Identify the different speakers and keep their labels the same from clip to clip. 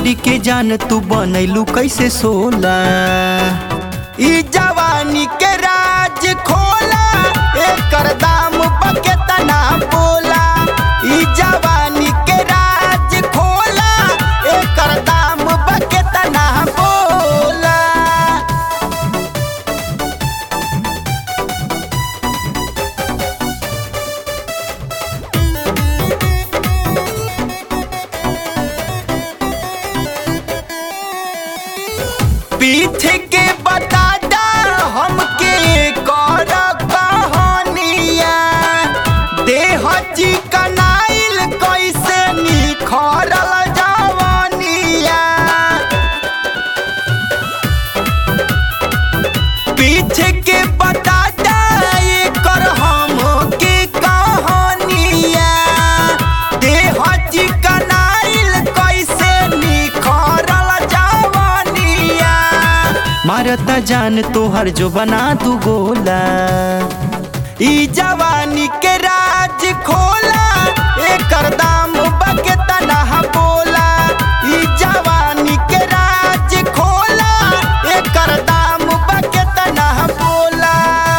Speaker 1: body के जान तू बनैलू कैसे सोला ई जवानी के राज खोला एकर दाम बके तना बोला ई जवानी के राज खोला एकर दाम बके तना बोला पीठ के बतादा हमके कर कहानिया देह चिकनाइल कैसे निखरल जवानिया पीठ के बतादा एकर हमके कहानिया देह चिकनाइल कैसे निखरल जवानिया मारता जान तोहर जो बना दू गोला ई जवानी के राज खोला एकर दाम बके तना बोला ई जवानी के राज खोला एकर दाम बके तना बोला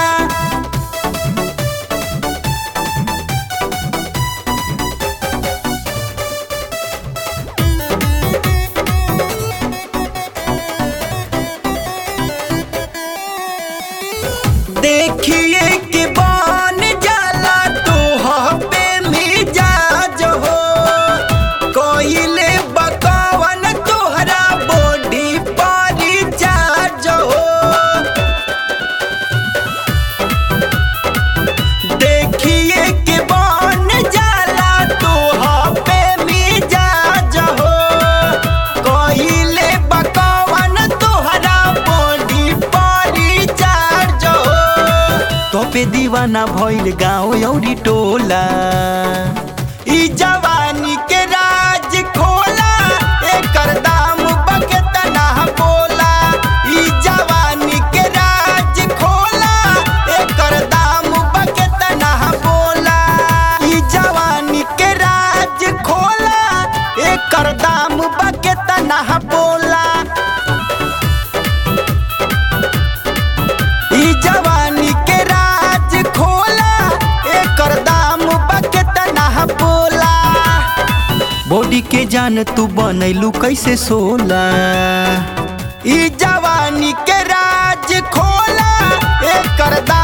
Speaker 1: देखिए कि बन जाला तो पे मिजाज हो कोइले बकवन तोहरा बॉडी पर चार्ज हो देखिए कि बन जाला तो पे मिजाज हो कोइले बकवन तोहरा बॉडी पर चार्ज हो तो पे दीवाना भइल गाँव औरी टोला ई जवानी के राज खोला एकर दाम बके तना बोला ई जवानी के राज खोला एकर दाम बके तना बोला ई जवानी के राज खोला एकर दाम बके तना बोला ई जवानी के राज खोला एकर दाम बके तना बोला बॉडी के जान तू बनैलू कैसे सोला ई जवानी के राज खोला एकर दाम